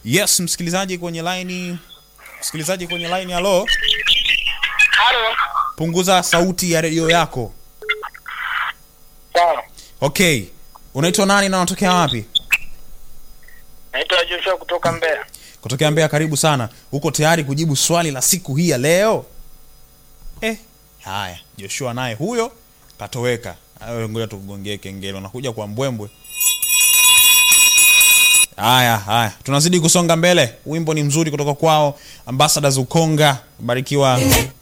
Yes, msikilizaji kwenye line, msikilizaji kwenye line, halo, Halo. punguza sauti ya redio yako. Sawa. Okay, unaitwa nani na unatokea wapi? Naitwa Joshua kutoka Mbeya. Kutokea Mbeya. Karibu sana. Uko tayari kujibu swali la siku hii ya leo? Eh, haya, Joshua naye huyo katoweka. Hayo, ngoja tukugongee kengele, unakuja kwa mbwembwe. Haya haya, tunazidi kusonga mbele. Wimbo ni mzuri kutoka kwao Ambassadors Ukonga, barikiwa